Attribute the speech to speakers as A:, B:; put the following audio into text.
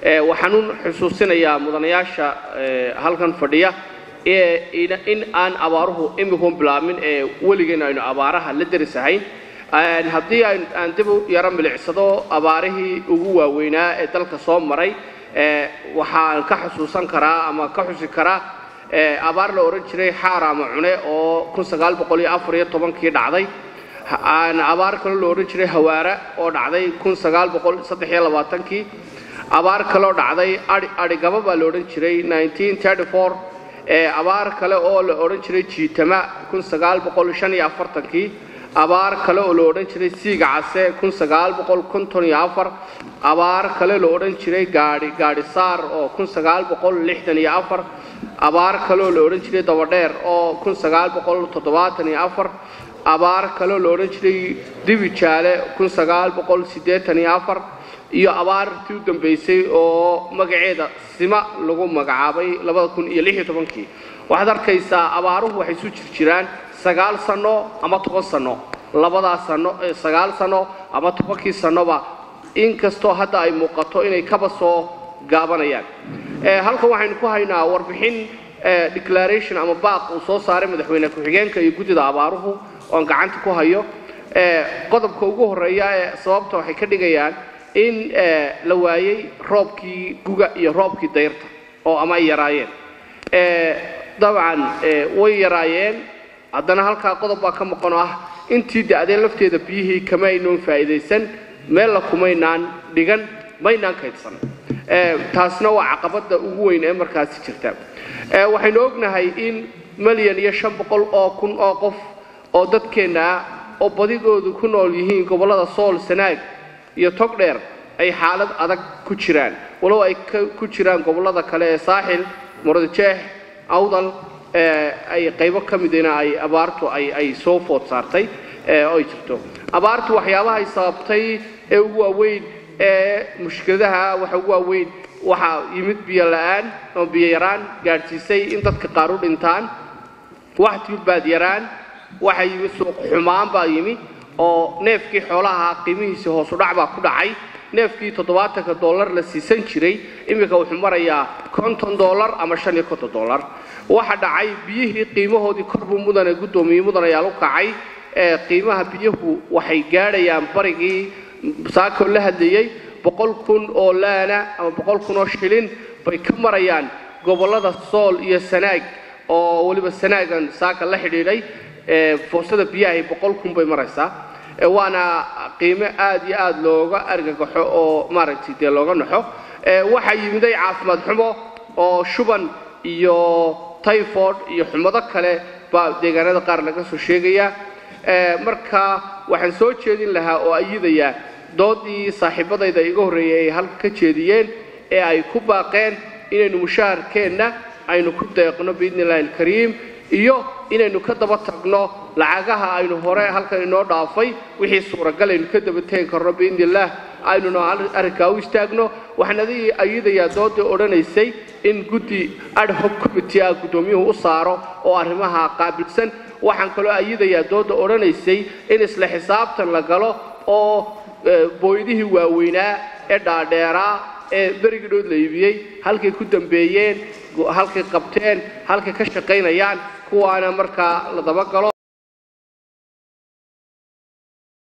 A: waxaan u xusuusinayaa mudanayaasha halkan fadhiya in aan abaaruhu imikuun bilaabmin ee weligeyn aynu abaaraha la derisahayn haddii aan dib u yaro milicsado abaarihii ugu waaweynaa ee dalka soo maray waxaan ka xusuusan karaa ama ka xusi karaa abaar la odhan jiray xaaraama cune oo kii dhacday abaar kaloo la odhan jiray hawaara oo dhacday kii abaar kaloo dhacday adhigaba baa la odhan jiray abaar kale oo la odhan jiray jiitama kii abaar kale oo la odhan jiray siiga case abaar kale la odhan jiray gaadhi gaadhisaar oo abaar kaleoo la odhan jiray dabadheer oo abaar kaleoo la odhan jiray dibijaale iyo abaartii u dambaysay oo magaceeda sima lagu magacaabay kii waxaad arkaysaa abaaruhu waxay isu jir jiraan sagaal sanno ama toban sanno labadaa sanno sagaal sanno ama tobankii sannoba inkastoo hadda ay muuqato inay kaba soo gaabanayaan halkan waxaynu ku haynaa warbixin declaration ama baaq uu soo saaray madaxweyne ku-xigeenka iyo guddida abaaruhu oon gacanta ku hayo qodobka ugu horreeya ee sababta waxay ka dhigayaan in la waayey roobkii guga iyo roobkii dayrta oo ama ay yaraayeen dabcan way yaraayeen haddana halkaa qodob baa ka maqan oo ah intii da'deen lafteeda biyihii kama aynoon faa'iidaysan meella kumaynaan dhigan maynaan kaydsan taasna waa caqabadda ugu weyn ee markaasi jirta waxaynu ognahay in milyan iyo shan boqol oo kun oo qof oo dadkeenna ah oo badigoodu ku nool yihiin gobollada sool sanaag iyo togdheer ay xaalad adag ku jiraan walow ay ku jiraan gobollada kale ee saaxil muradjeex awdal ay qaybo ka midina ay abaartu ay soo food saartay oo ay jirto abaartu waxyaabaha ay sababtay ee ugu waaweyn ee mushkiladaha waxa ugu waaweyn waxaa yimid biyo la'aan oo biyo yaraan gaadhsiisay in dadka qaar u dhintaan wax tilbaad yaraan waxa yimid suuq xumaan baa yimi oo neefkii xoolaha qiimihiisii hoosu dhac baa ku dhacay neefkii toddobaatanka dollar la siisan jiray iminka wuxuu marayaa konton dollar ama shan iyo konton dollar waxa dhacay biyihii qiimahoodii korbuu mudane guddoomiye mudanayaal u kacay qiimaha biyuhu waxay gaadhayaan barigii saakoo la hadlayey boqol kun oo laana ama boqol kun oo shilin bay ka marayaan gobollada sool iyo sanaag oo weliba sanaagan saaka la xidhiidhay foosada biyahay boqol kun bay maraysaa waana qiimo aad iyo aad looga argagaxo oo maaragtay dee looga naxo waxaa yimiday caafimaad xumo oo shuban iyo tyford iyo xumado kale baa deegaanada qaar laga soo sheegaya marka waxaan soo jeedin lahaa oo ayidayaa doodii saaxiibadayda iga horreeyay ay halka ka jeediyeen ee ay ku baaqeen inaynu mushaharkeenna aynu ku deeqno biidni illahi alkariim iyo inaynu ka daba tagno lacagaha aynu hore halkan inoo dhaafay wixii suuragal aynu ka daba tegi karno biidni illaah aynuna arrinkaa u istaagno waxaan adig ayidayaa doodii odhanaysay in guddi ad hoc committee ah guddoomiyuhu u saaro oo arrimaha qaabilsan waxaan kaloo ayidayaa dooda odhanaysay in isla xisaabtan la galo oo booydihii waaweynaa ee dhaadheeraa ee berigidhood la iibiyey halkay ku dambeeyeen halkay qabteen halkay ka shaqaynayaan kuwaana markaa la dabagalo